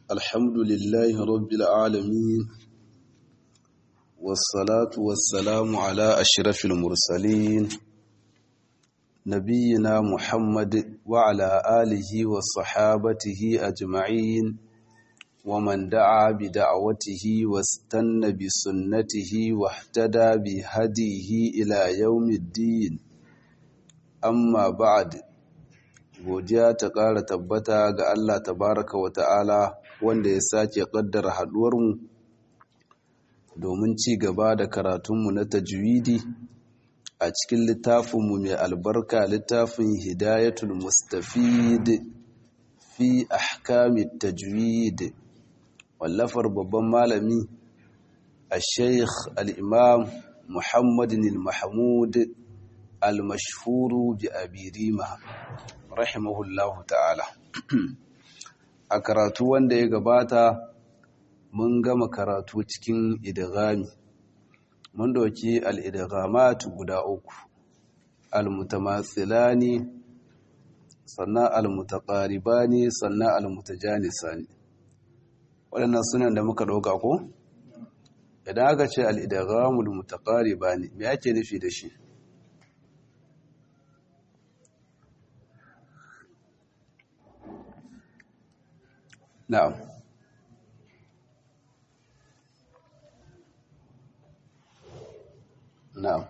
الحمد لله رب العالمين والصلاة والسلام على أشرف المرسلين نبينا محمد وعلى آله وصحابته أجمعين ومن دعا بدعوته واستنى بسنته واهتدى بهديه إلى يوم الدين amma ba'ad godiya ta ƙara tabbata ga Allah tabaraka wa ta'ala wanda ya sake ƙaddara haɗuwarmu domin ci gaba da karatunmu na tajwidi a cikin littafinmu mai albarka littafin hidayatul mustafid fi ahkamit tajwid wallafar babban malami a sheikh al'imam muhammadin al-mahmud al-mashhuru bi abi rima rahimahullahu ta'ala a karatu wanda ya gabata mun gama karatu cikin idghami mun doki al-idghamat guda uku al-mutamatsilani sannan al-mutaqaribani sannan al-mutajanisani waɗannan sunan da muka ɗauka ko idan aka ce al-idghamul mutaqaribani me ake nufi da shi نعم نعم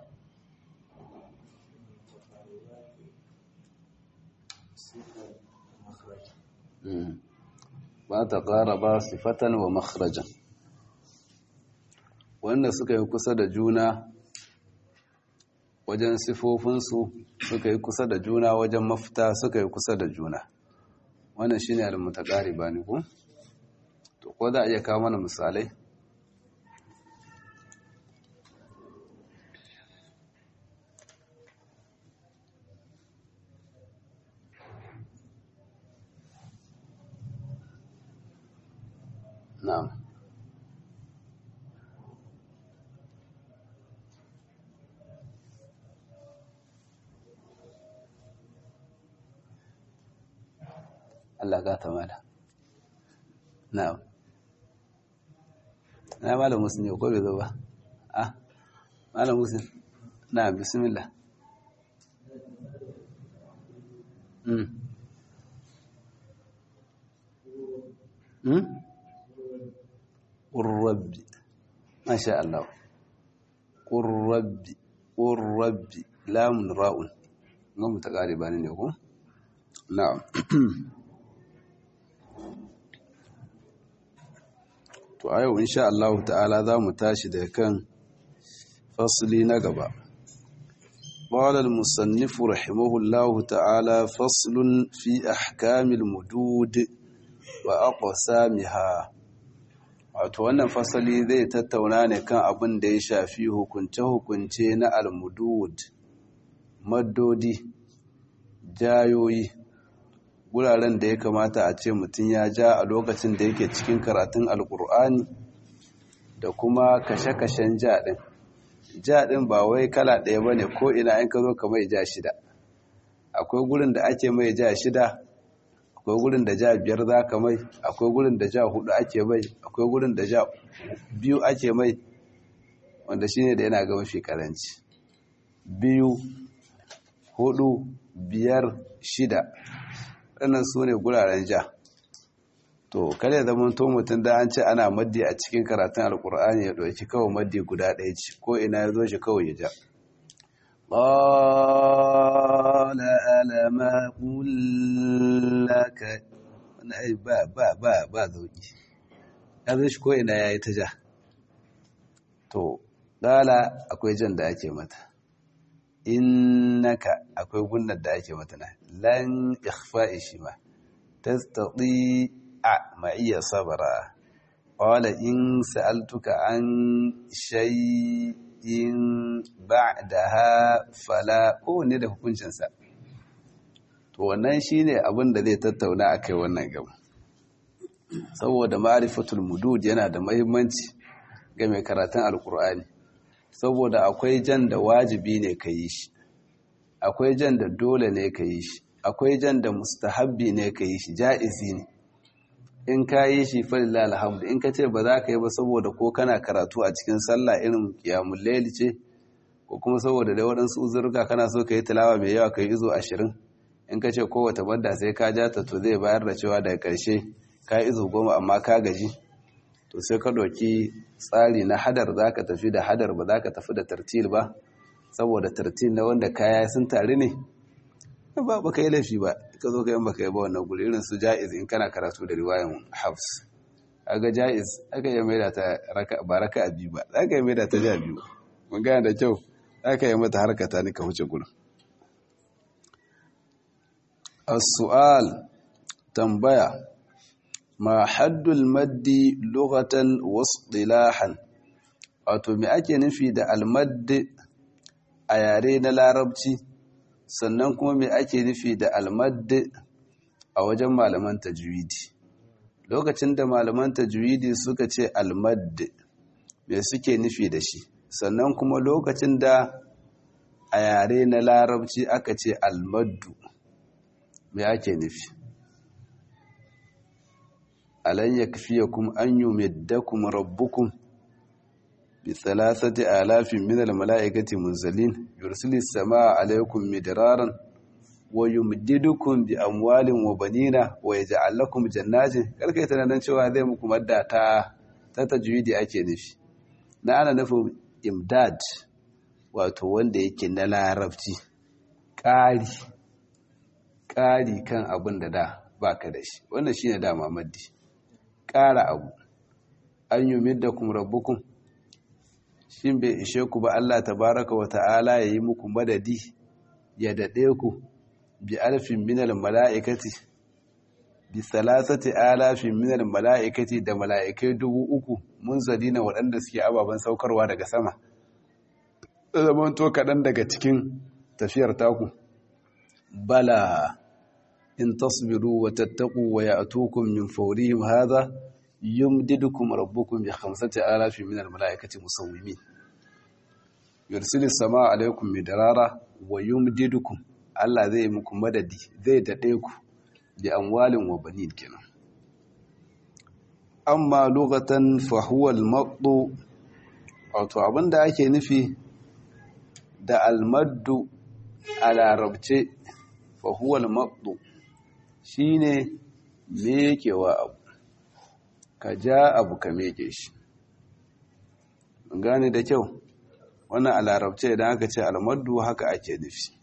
ba ta ƙara ba sifatan wa makharajan wanda suka yi kusa da juna wajen sifofinsu suka yi kusa da juna wajen mafita suka yi kusa da juna wannan shi ne almutakari ba ni ku? to ko za a iya kawo mana misalai na'am Allah gata mala na'am na malam musulmi ko bai zo ba ah malam musulmi na'am bismillah mm mm qurrabbi masha Allah qurrabbi qurrabbi lamun ra'un ngamu ta kare bani ne ko na'am to a yau insha Allah ta'ala za mu tashi da kan fasli na gaba قال المصنف رحمه الله تعالى فصل في أحكام المدود وأقسامها wato wannan fasali zai tattauna ne kan abin da ya shafi hukunce-hukunce na almudud maddodi jayoyi guraren da ya kamata a ce mutum ya ja a lokacin da yake cikin karatun alkur'ani da kuma kashe-kashen jaɗin jaɗin ba wai kala ɗaya ba ne ko ina in ka zo ka mai ja shida akwai gurin da ake mai ja shida akwai gurin da ja biyar za ka mai akwai gurin da ja hudu ake mai akwai gurin da ja biyu ake mai wanda shine da yana ga mafi karanci biyu hudu biyar shida waɗannan su ne guraren ja to kada ya zama to mutum da an ce ana maddi a cikin karatun alkur'ani ya ɗauki kawai maddi guda ɗaya ce ko ina ya zo shi kawai ya ja ƙwala alama ƙullaka wani ai ba ba ba ba zauki ya zo shi ko ina ya yi ta ja to ƙala akwai jan da ake mata innaka akwai gunnar da ake mata na lan ikhfa'i shi ma tastati a ma'iya sabara qala in sa'altuka an shay'in ba'daha fala ko ne da hukuncin sa to wannan shine abin da zai tattauna akai wannan gaba saboda ma'rifatul mudud yana da muhimmanci ga mai karatun alkur'ani saboda akwai jan da wajibi ne ka yi shi akwai jan da dole ne ka yi shi akwai jan da mustahabbi ne ka yi shi ja'izi ne in ka yi shi falillah alhamdu in ka ce ba za ka yi ba saboda ko kana karatu a cikin sallah irin kiyamun laili ce ko kuma saboda da waɗansu uzurka kana so ka yi tilawa mai yawa ka yi izo ashirin in ka ce kowace banda sai ka ja ta to zai bayar da cewa daga ƙarshe ka yi izo goma amma ka gaji to sai ka ɗauki tsari na hadar za ka tafi da hadar ba za ka tafi da tartil ba saboda tartil na wanda kaya sun tare ne ba ba ka yi laifi ba ka zo ka yi baka yi ba wannan guri irin su ja'iz in kana karatu da riwayan hafs aga ja'iz aka yi maida ta ba raka a biyu ba za ka yi maida ta ja biyu mun gane da kyau za ka yi mata harkata ni ka wuce gurin as-su'al tambaya ma haddul maddi lughatan wasdilahan wato me ake nufi da al-madd a yare na larabci sannan kuma me ake nufi da al-madd a wajen malaman tajwidi lokacin da malaman tajwidi suka ce al-madd me suke nufi da shi sannan kuma lokacin da a yare na larabci aka ce al-maddu me ake nufi alan yakfiyakum an yumiddakum rabbukum bi thalathati alafin min almalaikati munzalin yursilis samaa alaykum midraran wa yumdidukum bi amwalin wa banina wa yaj'al lakum jannatin karkai tunanin cewa zai muku madda ta ta tajwidi ake nufi na ana nufin imdad wato wanda yake na larabci ƙari ƙari kan abin da da baka da shi wannan shine dama maddi ƙara abu an yi midda kuma rabbukun shin bai ishe ku ba Allah tabaraka wa ta'ala ya yi muku madadi ya daɗe ku bi alfin minal mala'ikati bi salasati alafin minal mala'ikati da mala'ikai dubu uku mun na waɗanda suke ababen saukarwa daga sama zaman to kaɗan daga cikin tafiyar taku bala in tasbiru wa tattaku wa ya'tukum min fawrihim hadha yumdidukum rabbukum bi khamsati alafin minal mala'ikati musawwimin yursilu samaa alaykum midrara wa yumdidukum Allah zai muku madadi zai dade ku bi amwalin wa banin kenan amma lughatan fa huwa al-maddu wato abinda ake nufi da al-maddu a larabce fa huwa al-maddu shine mekewa abu ka ja abu ka meke shi gane da kyau wannan a larabce idan aka ce almaddu haka ake nufi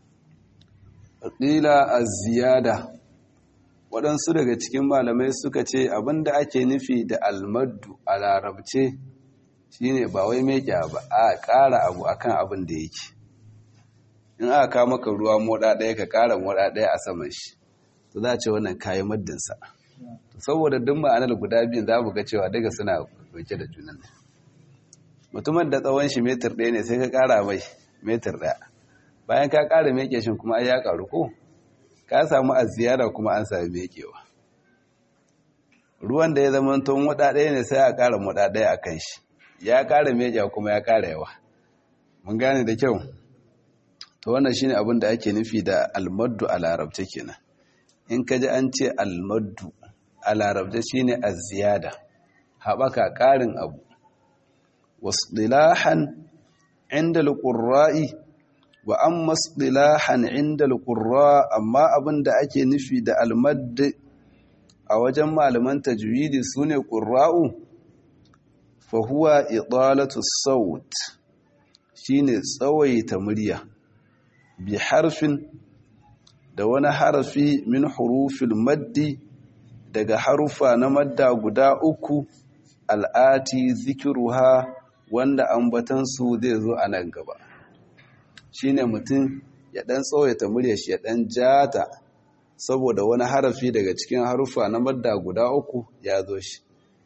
ƙila a ziyada waɗansu daga cikin malamai suka ce abinda ake nufi da almaddu a larabce shine ba wai meke ba a ƙara abu akan abin da yake in aka kawo maka ruwa moɗa ɗaya ka ƙara moɗa ɗaya a saman shi to za a ce wannan kayi maddinsa saboda duk ma'anar guda biyun za mu ga cewa daga suna dauke da junan mutumin da tsawon shi metar ɗaya ne sai ka ƙara mai metar ɗaya bayan ka ƙara meke shi kuma ai ya ƙaru ko ka samu a ziyara kuma an sami mekewa ruwan da ya zama tun waɗa ɗaya ne sai a ƙara waɗa ɗaya a kan shi ya ƙara mekewa kuma ya ƙara yawa mun gane da kyau to wannan shine abin da ake nufi da almaddu a larabce kenan in ka ji an ce almaddu a larabta shi ne a ziyada haɓaka ƙarin abu wasu ɗilahan inda alƙurra'i wa an masu ɗilahan inda alƙurra amma abin da ake nufi da almaddi a wajen malaman tajwidi su ne ƙurra'u fahuwa idalatu saut shi ne tsawaita murya bi harfin da wani harafi min hurufil maddi daga harufa na madda guda uku al'ati zikiruha wanda ambatansu zai zo a nan gaba shine mutum ya dan tsawaita murya shi ya dan jata saboda wani harafi daga cikin harufa na madda guda uku ya zo shi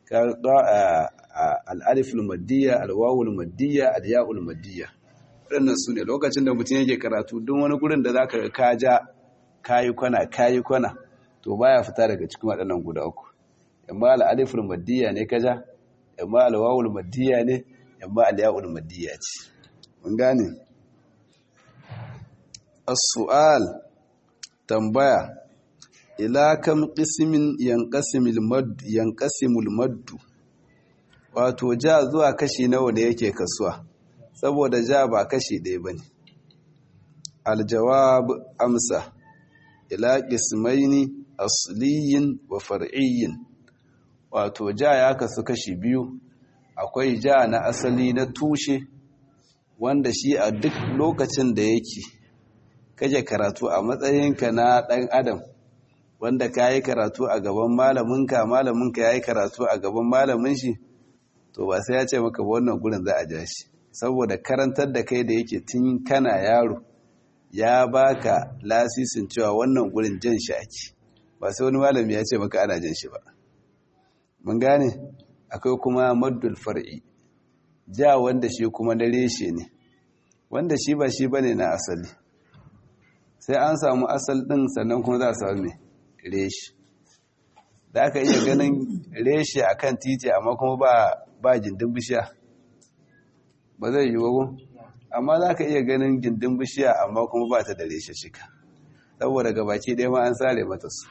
al'aliful maddiya alwawul maddiya alya'ul maddiya waɗannan su ne lokacin da mutum yake karatu don wani gurin da za ka ka ja kayi kwana kayi kwana to baya fita daga cikin waɗannan guda uku yamma al'aliful maddiya ne kaja yamma alwawul maddiya ne yamma alya'ul maddiya ce mun gane as-su'al tambaya ila kam qismin yanqasimul madd yanqasimul madd wato ja zuwa kashi nawa ne yake kasuwa saboda ja ba kashi ɗaya bane aljawab amsa ila qismaini asliyin wa far'iyyin wato ja ya kasu kashi biyu akwai ja na asali na tushe wanda shi a duk lokacin da yake kaje karatu a matsayinka na ɗan adam wanda ka yi karatu a gaban malaminka malaminka ya yi karatu a gaban malamin shi to ba sai ya ce maka wannan gurin za a ja shi saboda karantar da kai da yake tun kana yaro ya baka lasisin cewa wannan gurin jan shi ake ba sai wani malami ya ce maka ana jan shi ba mun gane akwai kuma maddul far'i ja wanda shi kuma na reshe ne wanda shi ba shi bane na asali sai an samu asal din sannan kuma za a samu mai reshe da aka iya ganin reshe akan titi amma kuma ba ba gindin bishiya ba zai yi wago amma za ka iya ganin gindin bishiya amma kuma ba ta da reshe shika saboda gabaki ɗaya ma an sare mata su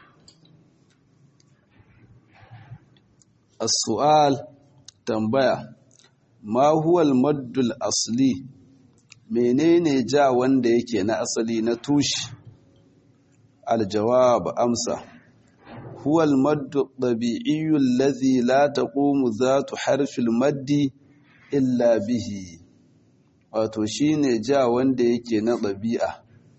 as-su'al tambaya ma huwa al-maddul asli menene ja wanda yake na asali na tushe al-jawab amsa huwa al-maddu tabi'iyyu alladhi la taqumu dhatu harfi al-maddi illa bihi wato shine ja wanda yake na ɗabi'a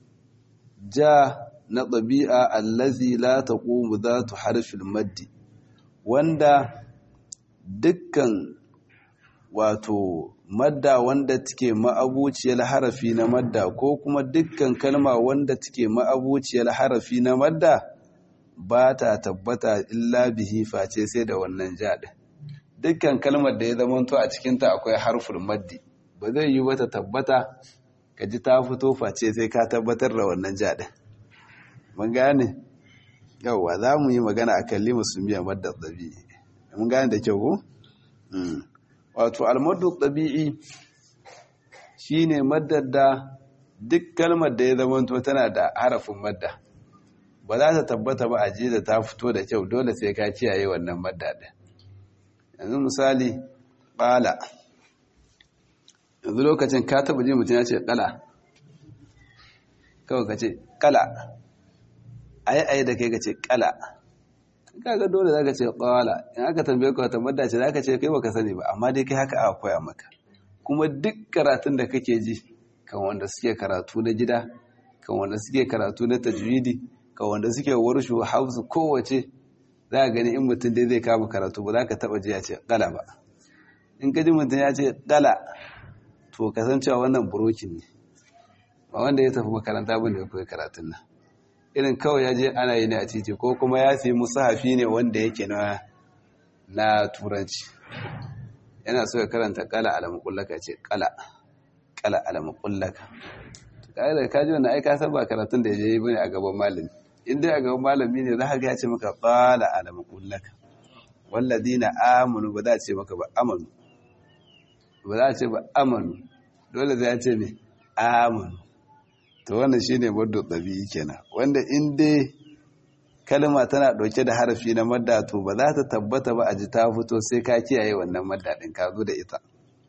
ja na ɗabi'a allazi la taqumu dhatu harfil maddi wanda dukkan wato madda wanda take ma'abuciyar harafi na madda ko kuma dukkan kalma wanda take ma'abuciyar harafi na madda ba ta tabbata illa bihi face sai da wannan ja ɗin dukkan kalmar da ya zamanto a cikinta akwai harfin maddi ba zai yi wata tabbata ka ji ta fito face sai ka tabbatar da wannan jaɗin mun gane yauwa za mu yi magana a kalli musulmiya madda ɗabi'i mun gane da kyau ko? wato almaddu ɗabi'i shi ne maddar da duk kalmar da ya zamanto tana da harafin madda ba za ta tabbata ba a ji da ta fito da kyau dole sai ka kiyaye wannan madda ɗin yanzu misali ɓala yanzu lokacin ka taba ji mutum ya ce kala kawai ka ce kala ayi ayi da kai ka ce kala kaga dole za ka ce kala in aka tambaye ka wata madda ce za ka ce kai baka sani ba amma dai kai haka aka koya maka kuma duk karatun da kake ji kan wanda suke karatu na gida kan wanda suke karatu na tajwidi kan wanda suke warshu hausu kowace za ka gani in mutum dai zai kama karatu ba za ka taba ji ya ce kala ba in ka ji mutum ya ce kala to kasancewa wannan burokin ne ba wanda ya tafi makaranta ba da ya koyi karatun nan irin kawai ya je ana yi ne a titi ko kuma ya fi musahafi ne wanda yake na na turanci yana so ya karanta kala alamukullaka ce kala kala alamukullaka da kaji wannan aika san ba karatun da ya je yi bane a gaban malami in dai a gaban malami ne za ka ga ya ce maka kala alamukullaka walladina amanu ba za a ce maka ba amanu ba za a ce ba amanu dole zai ce ne amanu to wannan shine maddu ɗabi'i kenan wanda in dai kalma tana ɗauke da harafi na madda to ba za ta tabbata ba a ji ta fito sai ka kiyaye wannan madda ɗin ka zo da ita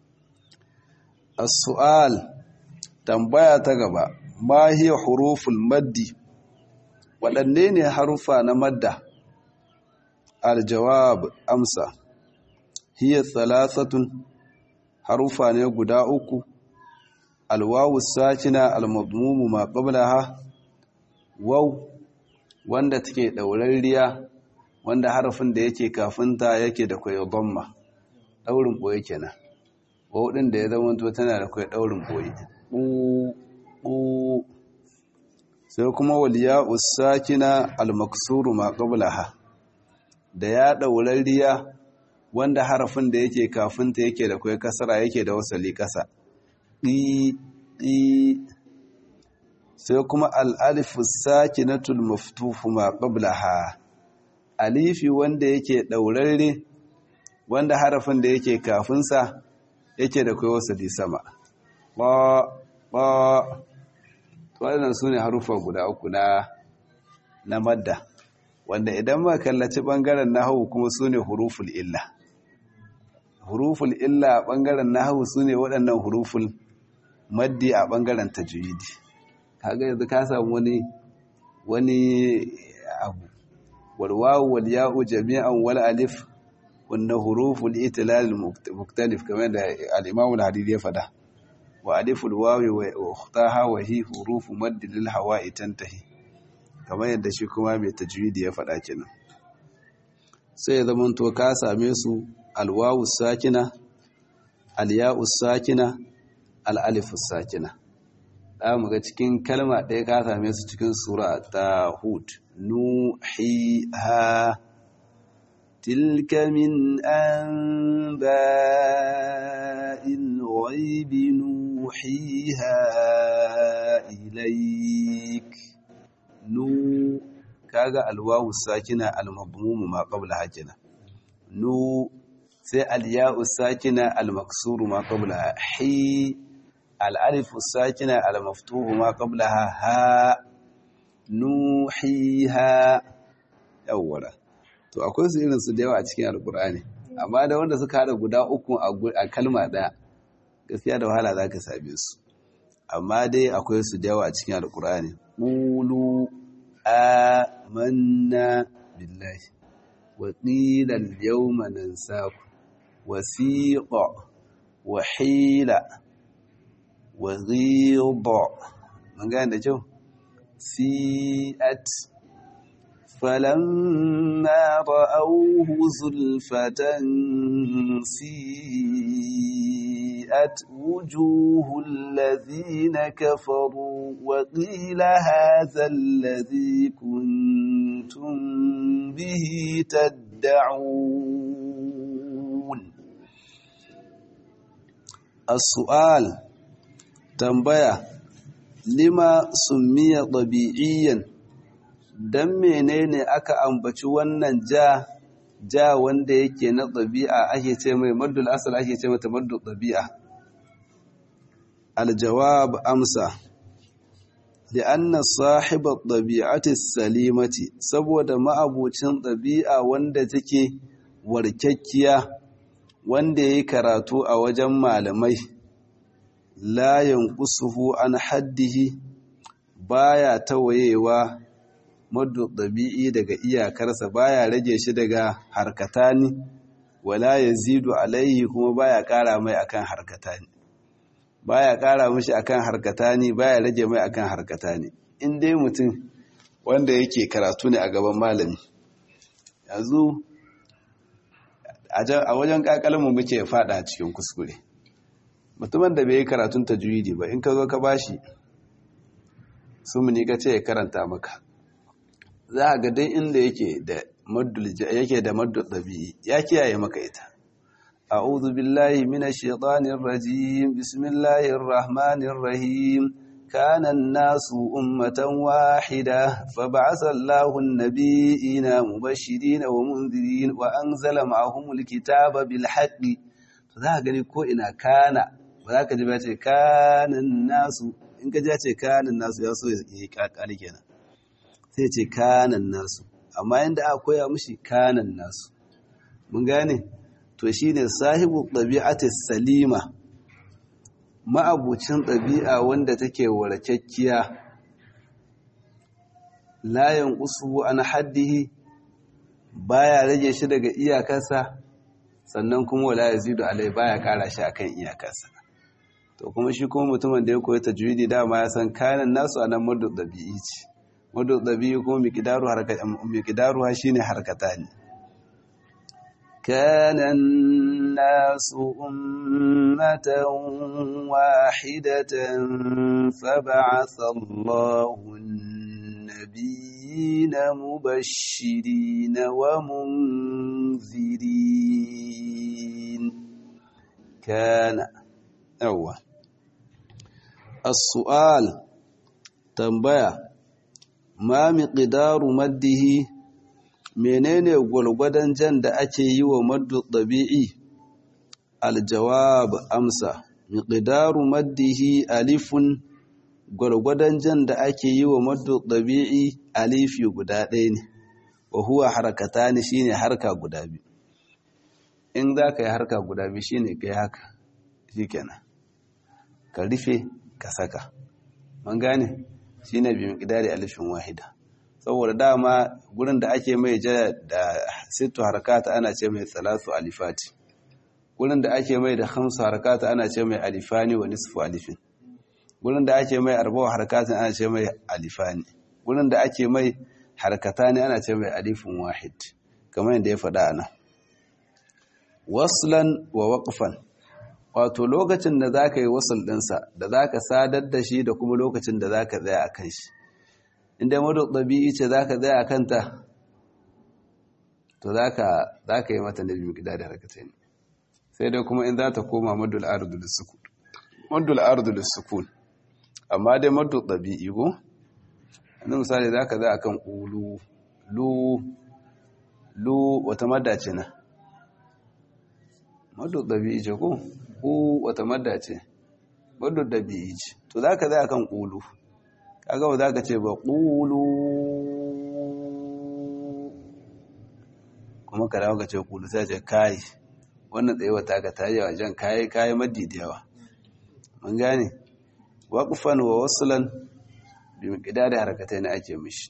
as-su'al tambaya ta gaba ma hiya huruful maddi waɗanne ne harufa na madda al-jawab amsa hiya thalathatun harufa ne guda uku alwawu sakina almadmumu ma qablaha waw wanda take daurariya wanda harafin da yake kafinta yake da kai dhamma daurin boye kenan waw din da ya zama to tana da kai daurin boye u u sai kuma waliya usakina almaksuru ma qablaha da ya daurariya wanda harafin da yake kafinta yake da kai kasara yake da wasali kasa ɗi ɗi sai kuma al'alifu sakinatul maftufu ma qablaha alifi wanda yake ɗaurarre wanda harafin da yake kafinsa yake da kai wasali sama ba ba waɗannan su ne harufa guda uku na na madda wanda idan ma kallaci ɓangaren nahawu kuma su ne huruful illa huruful illa a ɓangaren nahawu su ne waɗannan huruful maddi a ɓangaren tajwidi kaga yanzu ka samu wani wani abu walwawu wal ya'u jami'an wal alif wanda huruful itilal muktalif kamar da al-imam al-hadidi ya fada wa aliful wawi wa ukhtaha wa hi hurufu madd lil hawa'i tantahi kamar yadda shi kuma mai tajwidi ya fada kenan sai zaman to ka same su alwawu sakina al-ya'u sakina al-alif sakina da mu ga cikin kalma ɗaya ka same su cikin sura ta hud nuhiha تلك من أنباء الغيب نوحيها إليك نو كاغا الواو الساكنة المضموم ما قبلها جنا نو سي الياء الساكنة المكسور ما قبلها حي الألف الساكنة المفتوح ما قبلها ها نوحيها أولا to akwai su irin su da yawa a cikin alkur'ani amma da wanda suka hada guda uku a kalma daya gaskiya da wahala za ka same su amma dai akwai su da yawa a cikin alkur'ani qulu amanna billahi wa qila al-yawma nansaku wasiqa wa hila wa ghida mun ga da kyau si'at فلما رأوه زلفة سيئت وجوه الذين كفروا وقيل هذا الذي كنتم به تدعون السؤال تنبيه لما سمي طبيعيا don menene aka ambaci wannan ja ja wanda yake na ɗabi'a ake ce mai maddul asal ake ce mata maddul ɗabi'a aljawab amsa li'anna sahibar ɗabi'ati salimati saboda ma'abucin ɗabi'a wanda take warkakkiya wanda ya yi karatu a wajen malamai layin kusuhu an haddihi baya tawayewa maddu ɗabi'i daga iyakarsa baya rage shi daga harkatani wala yazidu alaihi kuma baya ƙara mai akan harkatani baya ƙara mishi akan harkatani baya rage mai akan harkatani in dai mutum wanda yake karatu ne a gaban malami yanzu a wajen ƙaƙalmu muke fada cikin kuskure mutumin da bai yi karatun tajwidi ba in ka zo ka bashi su mu ni ka ce ya karanta maka za a ga dai inda yake da maddul yake da maddul dabi'i ya kiyaye maka ita a'udhu billahi minash shaitanir rajim bismillahir rahmanir rahim kana an-nasu ummatan wahida fab'atha Allahu an-nabiyina mubashirin wa munzirin wa anzala ma'ahumul kitaba bil haqqi to za ka gani ko ina kana ba za ka ji ba ce kana nasu in ka ji ya ce kana nasu ya so ya yi kakali kenan sai ce kanan nasu amma yadda aka koya mushi kanan nasu mun gane to shine sahibu ɗabi'atis salima ma'abucin ɗabi'a wanda take warakekkiya layan usu an haddihi baya rage shi daga iyakarsa sannan kuma wala yazidu alai baya kara shi akan iyakarsa to kuma shi kuma mutumin da ya koyi tajwidi dama ya san kanan nasu anan madu ɗabi'i ce wadda ɗabi'u kuma miƙidaruwa shi ne harkata ne kanan nasu ummatan wahidatan faba'atha Allahu nabiyina mubashirina wa munzirin kana yawa as-su'al tambaya ma miqdaru maddihi menene gwargwadon jan da ake yi wa maddu ɗabi'i aljawab amsa miqdaru maddihi alifun gwargwadon jan da ake yi wa maddu ɗabi'i alifi guda ɗaya ne wa huwa harakatani shine harka guda biyu in za ka yi harka guda biyu shine kai haka shikenan ka rufe ka saka man gane shine bi miqdari alifin wahida saboda dama gurin da ake mai ja da sittu harakata ana ce mai salatu alifati gurin da ake mai da khamsu harakata ana ce mai alifani wa nisfu alifin gurin da ake mai arba'u harakata ana ce mai alifani gurin da ake mai harkatani ana ce mai alifin wahid kamar yadda ya faɗa ana waslan wa waqfan wato lokacin da zaka yi wasl ɗinsa da zaka sadar da shi da kuma lokacin da zaka tsaya akan shi inda madu ɗabi'i ce za ka zai a kanta to za ka yi mata nabi gida da harkatai ne sai dai kuma in za ta koma madul ardu sukun amma dai madu ɗabi'i ko yanzu misali za ka zai a kan ƙulu lu lu wata madda ce na madu ɗabi'i ce ko ƙu wata madda ce madu ɗabi'i ce to za ka zai a kan ƙulu kaga ba za ka ce ba ƙulu kuma ka dawo ka ce ƙulu sai ce kayi wannan tsayewa ta ka tayi wajen kayi kayi maddi da yawa mun gane waƙufan wa wasulan bi miƙida da harkatai na ake mishi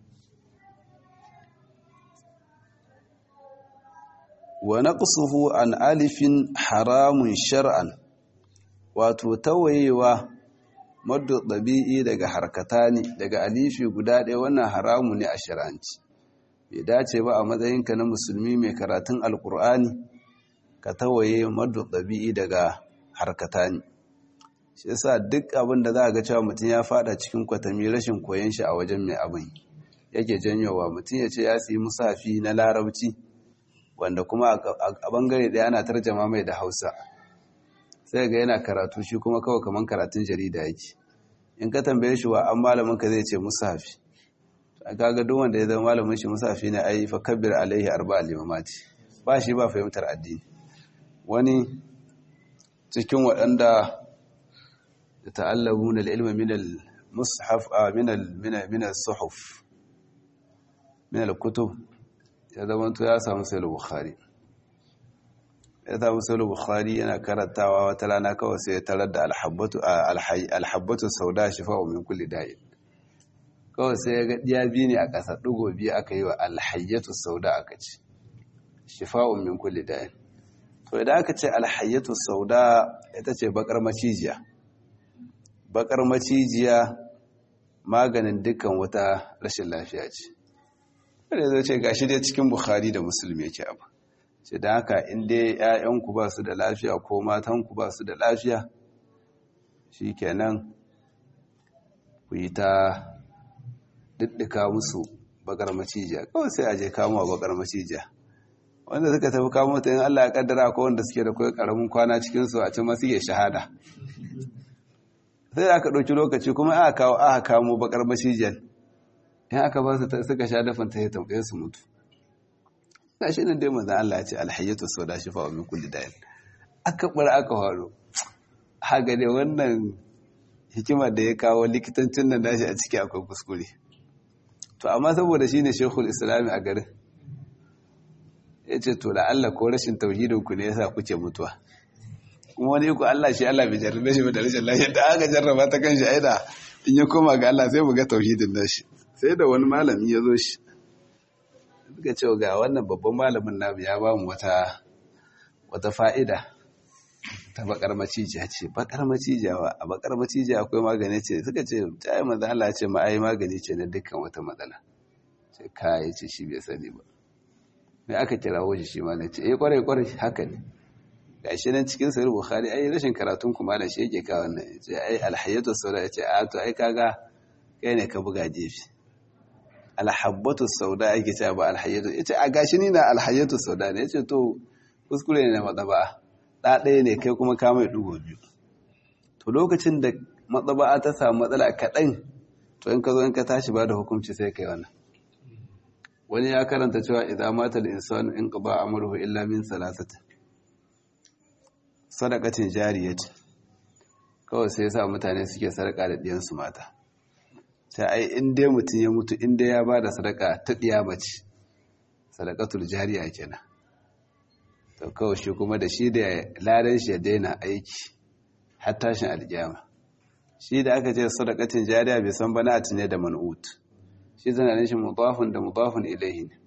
wa naqsuhu an alifin haramun shar'an wato tawayewa maddu ɗabi'i daga harkata ne daga alifi guda ɗaya wannan haramu ne a shir'anci bai dace ba a matsayinka na musulmi mai karatun alkur'ani ka tawaye maddu ɗabi'i daga harkata ne shi yasa duk abin da za a ga cewa mutum ya fada cikin kwatami rashin koyon shi a wajen mai abin yake janyowa mutum ya ce ya siyi musafi na larabci wanda kuma a bangare ɗaya ana tarjama mai da hausa sai ga yana karatu shi kuma kawai kamar karatun jarida yake in ka tambaye shi wa an malamin ka zai ce musafi kaga duk wanda ya zama malamin shi musafi ne ai fa kabbir alaihi arba'a limamati ba shi ba fahimtar addini wani cikin waɗanda da ta'allamuna al-ilma min al-mushaf min min al-suhuf min al-kutub ya zama to ya samu sai bukhari ya samu sai bukhari yana karantawa wata rana kawai sai ya tarar da alhabbatu alhabbatu sauda shifa'u min kulli da'in kawai sai ya ga diya biyu ne a ƙasa ɗigo biyu aka yi wa alhayyatu sauda aka ce shifa'u min kulli da'in to idan aka ce alhayyatu sauda ita ce bakar macijiya bakar macijiya maganin dukkan wata rashin lafiya ce wanda zai ce gashi dai cikin bukhari da musulmi yake abu ce da haka inda ‘ya'yanku ba su da lafiya ko matanku ba su da lafiya shi kenan ku yi ta diddika musu bakar macijiya kawai sai a je kamuwa bakar macijiya wanda suka tafi kamo ta yin Allah ya kaddara ko wanda suke da kawai karamin kwana cikinsu a can masu iya shahada sai aka ɗauki lokaci kuma aka kawo aka kamo bakar macijiyar in aka ba su suka sha dafin ta ya tambaye su mutu ga shi nan dai manzan Allah ya ce alhayyatu sau da shifa wa min kulli dayin aka bar aka faru haka dai wannan hikimar da ya kawo likitancin nan nashi a ciki akwai kuskure to amma saboda shine shekul islami a garin ya ce to da Allah ko rashin tauhidin ku ne yasa kuke mutuwa kuma wani ku Allah shi Allah bai jarrabe shi da rashin lafiya da aka jarraba ta kan shi aida in ya koma ga Allah sai mu ga tauhidin nashi sai da wani malami ya zo shi suka ce ga wannan babban malamin namu ya ba mu wata wata fa'ida ta bakar macijiya ce bakar macijiya wa a bakar macijiya akwai magani ce suka ce ta yi manzan Allah ce ma ai magani ce na dukkan wata matsala ce kayi ce shi bai sani ba mai aka kira waje shi ma na ce eh kwarai kwarai haka ne ga shi nan cikin sayar bukhari ai rashin karatun kuma da shi yake kawo nan ya ce ai alhayyatu sauda ya ce a to ai kaga kai ne ka buga jefi alhabbatu sauda ake cewa ba alhayyatu yace a gashi ni na alhayyatu sauda ne yace to kuskure ne na madaba da ɗaya ne kai kuma ka mai dugo biyu to lokacin da madaba ta samu matsala kaɗan to in ka zo in ka tashi ba da hukunci sai kai wannan wani ya karanta cewa idan mata al-insanu in qada amruhu illa min salasati sadaqatin jariyati kawai sai yasa mutane suke sadaka da diyan su mata sai ai in dai mutum ya mutu in dai ya bada sadaka ta diya mace sadakatul jariya kenan to kawai shi kuma da shi da ladan shi ya daina aiki har tashin alkiyama shi da aka ce sadakatin jariya bai san bana ne da man'ut shi zana shi mudafun da mudafun ilaihi ne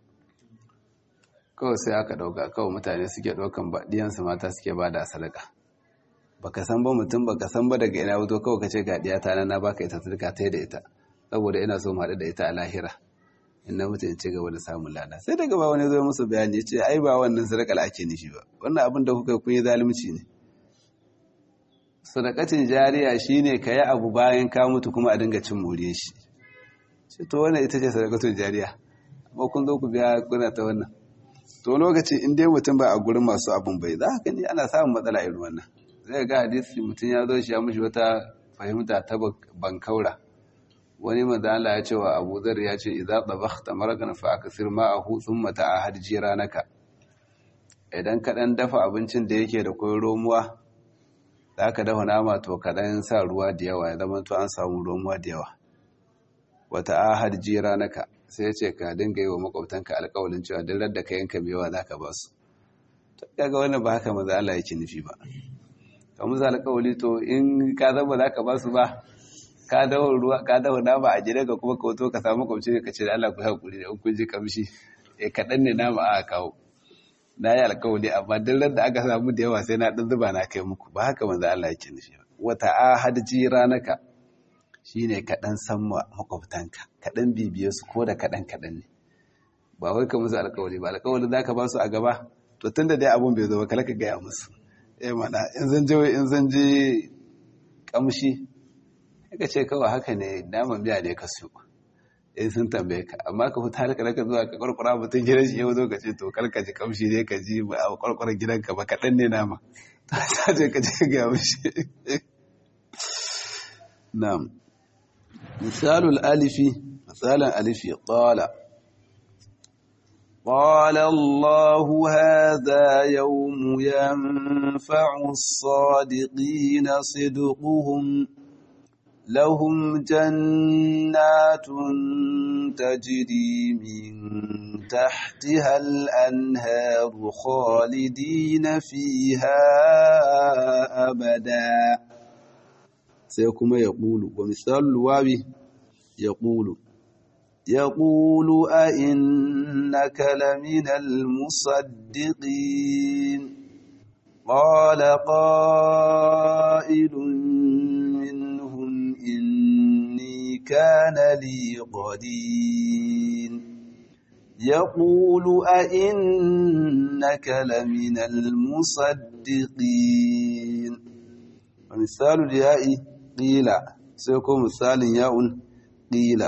kawai sai aka dauka kawai mutane suke daukan diyansu mata suke ba da sadaka baka san ba mutum baka san ba daga ina wuto kawai kace ga diyata na na baka ita sadaka ta da ita saboda ina so mu haɗu da ita a lahira in na mutu in ci gaba da samun lada sai daga ba wani zo musu bayani ya ce ai ba wannan sadakar ake nishi ba wannan abin da kuka kun yi zalunci ne sadakatin jariya shine ka yi abu bayan ka mutu kuma a dinga cin more shi ce to wannan ita ce sadakatun jariya amma kun zo ku biya kuna ta wannan to lokaci in dai mutum ba a gurin masu abun bai za ka ne ana samun matsala irin wannan zai ga hadisi mutum ya zo shi ya mushi wata fahimta ta bankaura wani mazala ya ce wa abu zar ya ce idza tabakhta marakan fa akthir ma'ahu thumma ta'ahad jiranaka idan ka dan dafa abincin da yake da koyon romuwa zaka dafa nama to ka dan sa ruwa da yawa ya zama to an samu romuwa da yawa wa ta'ahad jiranaka sai ya ce ka dinga yi wa makwabtanka alƙawalin cewa duk da ka yanka mai yawa zaka ba su kaga wannan ba haka maza Allah yake nufi ba ka musu alƙawali to in ka zama zaka ba su ba ka dawo ruwa ka dawo nama a gida ka kuma ka wato ka samu kwamci ka ce da Allah ku haƙuri da kun ji kamshi eh kaɗan ne nama aka kawo na yi alƙawari amma duk ran da aka samu da yawa sai na ɗan zuba na kai muku ba haka manzo Allah yake nufi wata ahad jiranaka shine kaɗan san makwabtanka kaɗan bibiye su ko da kaɗan kaɗan ne ba wai ka musu alƙawari ba alƙawari za ka ba su a gaba to tun da dai abun bai zo ba kala ka gaya musu eh mana in zan je in zan je kamshi ka ce kawai haka ne naman biya ne ka siyo in sun tambaye ka amma ka fita halka ka zuwa ka kwarkwara mutum gidan shi yau zo ka ce to kar ka ji kamshi ne ka ji a kwarkwaran gidanka ba kaɗan ne nama ta ce ka ce ga mishi na'am misalul alifi misalan alifi qala قال الله هذا يوم ينفع الصادقين صدقهم لهم جنات تجري من تحتها الأنهار خالدين فيها أبدا سيكون يقول ومثال الواو يقول يقول أئنك لمن المصدقين قال قائل إني كان لي قدين يقول أئنك لمن المصدقين ومثال الياء قيل سيكون مثال ياء قيل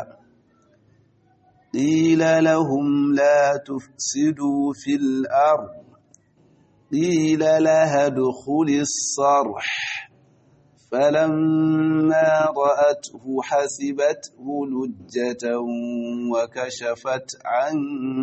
قيل لهم لا تفسدوا في الأرض قيل لها ادخل الصرح فلما رأته حسبته لجة وكشفت عن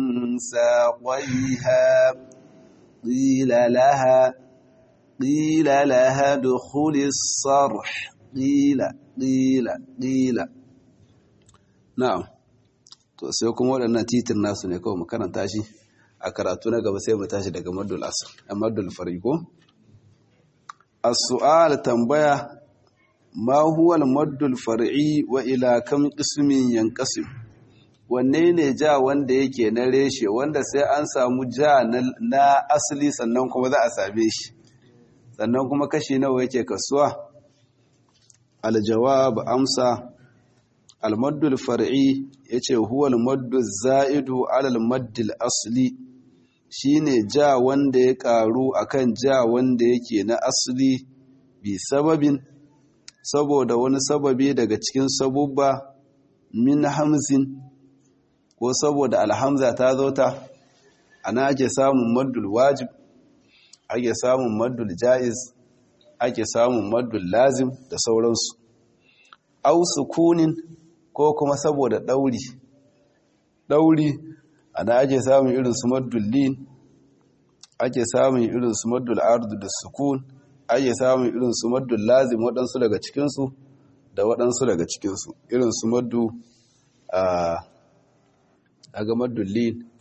ساقيها قيل لها قيل لها ادخل الصرح قيل قيل قيل نعم to sai kuma waɗannan titin nasu ne kawai mu karanta shi a karatu na gaba sai mu tashi daga maddul asr maddul fariko as-su'al tambaya ma huwa al-maddul far'i wa ila kam qismin yanqasim wanne ne ja wanda yake na reshe wanda sai an samu ja na asali sannan kuma za a same shi sannan kuma kashi nawa yake kasuwa al-jawab amsa al-maddul far'i yace huwa al-maddu zaidu ala al-maddil asli shine ja wanda ya karu akan ja wanda yake na asali bi sababin saboda wani sababi daga cikin sabubba min hamzin ko saboda alhamza ta zo ta ana ake samun maddul wajib ake samun maddul ja'iz ake samun maddul lazim da sauransu au sukunin ko kuma saboda ɗauri ɗauri ana ake samun irin su maddul lin ake samun irin su maddul ardu da sukun ake samun irin su maddul lazim waɗansu daga cikinsu da waɗansu daga cikinsu irin su maddu a ga maddul lin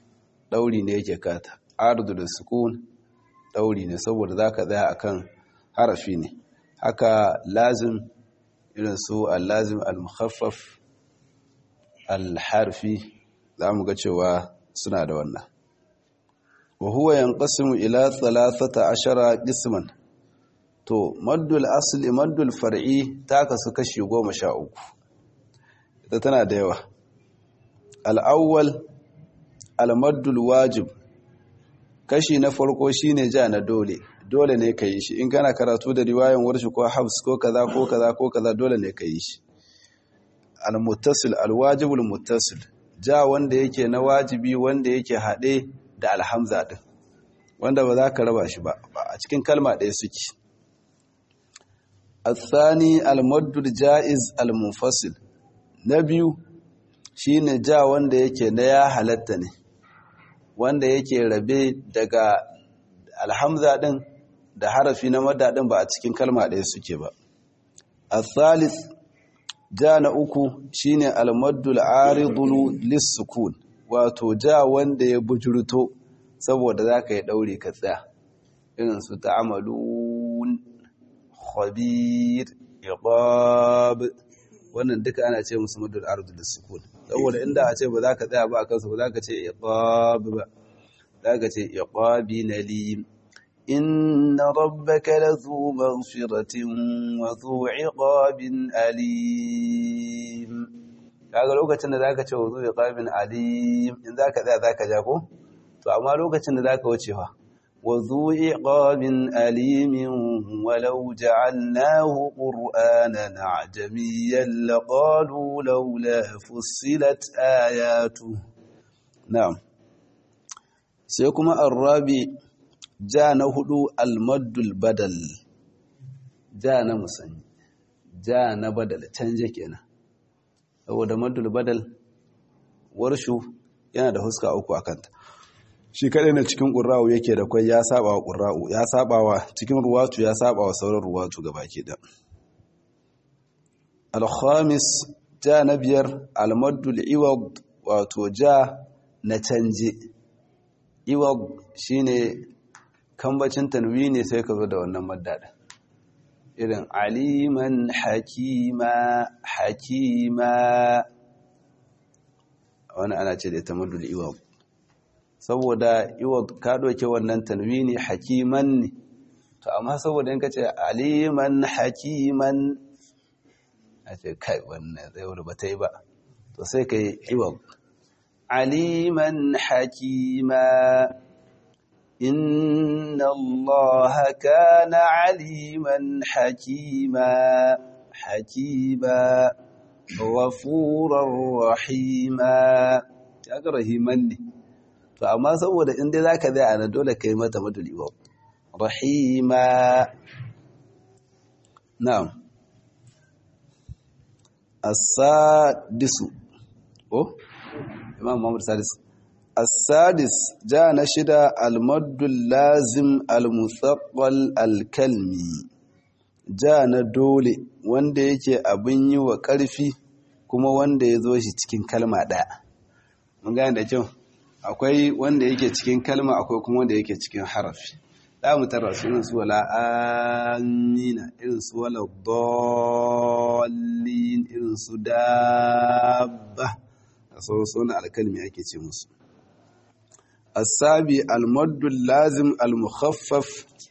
ɗauri ne yake kata ardu da sukun ɗauri ne saboda za ka tsaya akan harafi ne haka lazim irin su al-lazim al-mukhaffaf al-harfi za mu ga cewa suna da wannan wa huwa yanqasimu ila thalathata ashara qisman to maddul asli maddul far'i ta kasu kashi goma sha uku ita tana da yawa al-awwal al-maddul wajib kashi na farko shine ja na dole dole ne ka yi shi in kana karatu da riwayan warshi ko habs ko kaza ko kaza ko kaza dole ne ka yi shi al-muttasil al-wajibul muttasil ja wanda yake na wajibi wanda yake haɗe da alhamza ɗin wanda ba za ka raba shi ba a cikin kalma ɗaya suke الثاني المد الجائز المنفصل na biyu shine ja wanda yake na ya halatta ne wanda yake rabe daga alhamza din da harafi na madda din ba a cikin kalma ɗaya suke ba الثالث ja na uku shine almaddul aridul lissukun wato ja wanda ya bujurto saboda zaka yi daure ka tsaya irin su ta'amalun khabir iqab wannan duka ana ce musu maddul aridul lissukun saboda inda a ce ba za ka tsaya ba a kansu ba za ka ce iqab ba za ka ce iqabi nalim إن ربك لذو مغفرة وذو عقاب أليم kaga lokacin da zaka ce wuzu iqabin alim in zaka tsaya zaka ja ko to amma lokacin da zaka wuce fa wuzu iqabin alim walau ja'alnahu qur'anan ajamiyyan laqalu laula fussilat ayatu na'am sai kuma arabi ja na hudu almaddul badal ja na musanyi ja na badal canje kenan saboda maddul badal warshu yana da huska uku a kanta shi kadai na cikin ƙura'u yake da kwai ya saba wa ƙura'u ya saba wa cikin ruwatu ya saba wa sauran ruwatu gaba ke da alhamis ja na biyar almaddul iwag wato ja na canje iwag shine kambacin tanwini sai ka zo da wannan maddada irin aliman hakima hakima wani ana ce da ita madul iwab saboda iwab ka doke wannan tanwini hakiman ne to amma saboda in ka ce aliman hakiman a ce kai wannan zai wuri ba ta yi ba to sai ka yi iwab aliman hakima إن الله كان عليما حكيما حكيما غفورا رحيما kaga rahiman ne to amma saboda in dai zaka zai ana dole kai mata madul iwab rahima na'am as-sadisu oh imam Muhammad sadis السادس جاء نشد المد اللازم المثقل الكلمي جاء ندولي wanda yake abin yi wa ƙarfi kuma wanda ya zo shi cikin kalma ɗaya mun gane da kyau akwai wanda yake cikin kalma akwai kuma wanda yake cikin harafi za mu tara su irin su wala amina irin su wala dallin irin su dabba a sauran sunan alkalmi ake ce musu السابي المد اللازم المخفف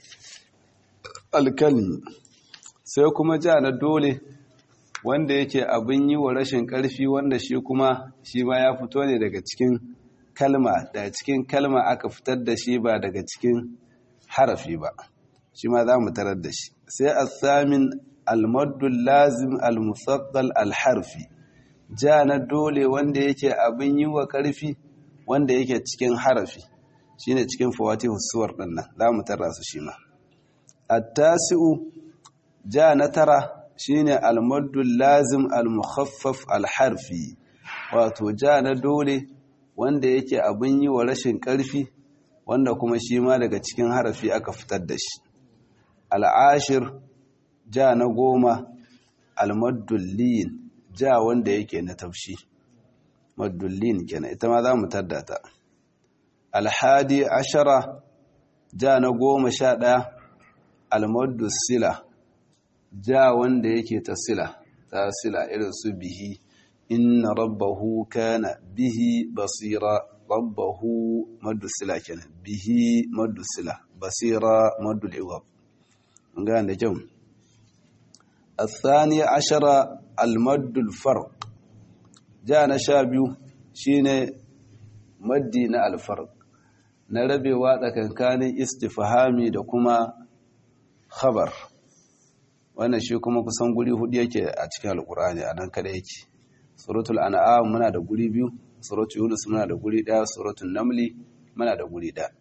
الكلمي sai kuma ja na dole wanda yake abin yi wa rashin ƙarfi wanda shi kuma shi ma ya fito ne daga cikin kalma daga cikin kalma aka fitar da shi ba daga cikin harafi ba shi ma za mu tarar da shi sai asamin almaddul lazim almusaqqal alharfi ja na dole wanda yake abin yi wa ƙarfi wanda yake cikin harafi shine cikin fawatihu suwar din nan zamu tarra su shi ma at-tasi'u ja na tara shine al-maddu lazim al-mukhaffaf al-harfi wato ja na dole wanda yake abin yi wa rashin karfi wanda kuma shi ma daga cikin harafi aka fitar da shi al-ashir ja na goma al-maddu lin ja wanda yake na tafshi madullin kenan ita ma za mu tadda ta alhadi ashara ja na goma sha ɗaya almaddu sila ja wanda yake ta sila ta sila irin su bihi inna rabbahu kana bihi basira rabbahu maddu sila kenan bihi maddu sila basira maddu liwab ga da kyau الثاني عشر المد الفرق جاء نشابيو شيني مدي na الفرق na rabewa tsakankanin istifhami da kuma khabar wannan shi kuma kusan guri hudu yake a cikin alkur'ani a nan kada yake suratul an'am muna da guri biyu suratul yunus muna da guri daya suratul namli muna da guri daya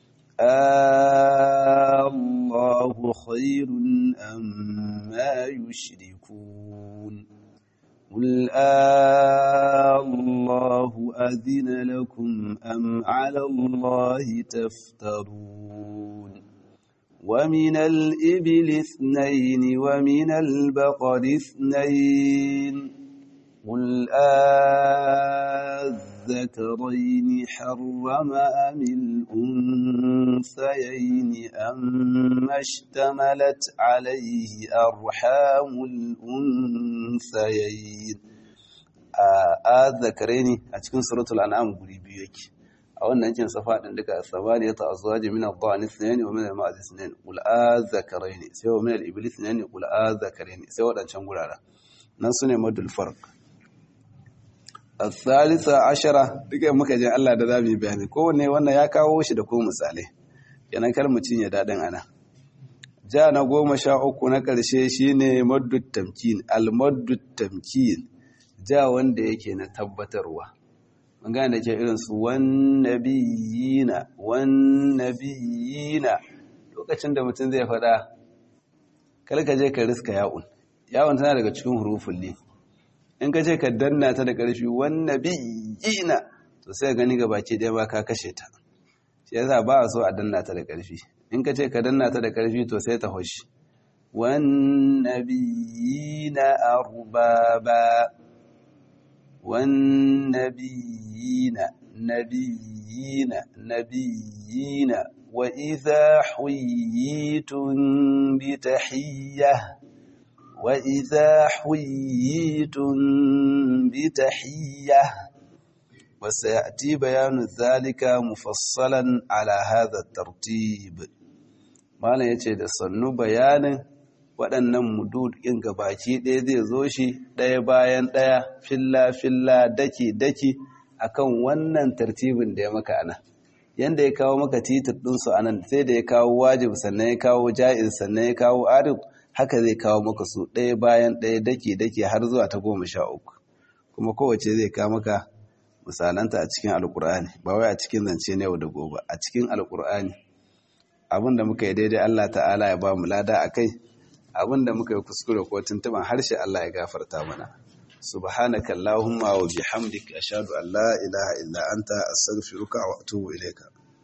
Allahu khairun amma yushrikun قل الله أذن لكم أم على الله تفترون ومن الإبل اثنين ومن البقر اثنين قل الذكرين حرم أم الأنثيين أم اشتملت عليه أرحام الأنثيين الذكرين أتكون سورة الأنعام قريبي يكي a wannan yankin safa din duka sabani ya ta'azwaji min ad-dhani ithnain wa min al-ma'az ithnain qul azakarain sai wa min al-ibli ithnain qul azakarain sai wadancan gurara nan sune madul farq al-thalitha ashara duka muka je Allah da zamu bayani kowanne wannan ya kawo shi da ko misalai kenan kar mutun ya dadin ana ja na goma sha uku na karshe shine maddut tamkin al-maddut tamkin ja wanda yake na tabbatarwa magana da ke irinsu wannabiyina wannabiyina lokacin da mutum zai faɗa kalka je ka riska ya'un ya'un tana daga cikin hurufun ne in ka ce ka danna ta da ƙarfi wannabiyina to sai gani ga baki ɗaya ba ka kashe ta shi yasa ba a so a danna ta da ƙarfi in ka ce ka danna ta da ƙarfi to sai ta hoshi wannabiyina arbaba والنبيين نبيين نبيين وإذا حييتم بتحية وإذا حييتم بتحية وسيأتي بيان ذلك مفصلا على هذا الترتيب ما لا يتشد صنو بيان waɗannan mudud ɗin gabaki ɗaya zai zo shi ɗaya bayan ɗaya filla-filla daki-daki akan wannan tartibin da ya maka ana yanda ya kawo maka titir ɗinsu a nan sai da ya kawo wajib sannan ya kawo ja'iz sannan ya kawo arif haka zai kawo maka su ɗaya bayan ɗaya daki-daki har zuwa ta goma sha uku kuma kowace zai kawo maka misalanta a cikin alkur'ani ba wai a cikin zance na yau da gobe a cikin alkur'ani abin da muka yi daidai allah ta'ala ya ba mu lada a kai abinda muka yi kuskure ko tuntuban harshe Allah ya gafarta mana subhanaka allahumma wa bihamdika ashhadu an la ilaha illa anta astaghfiruka wa atubu ilayka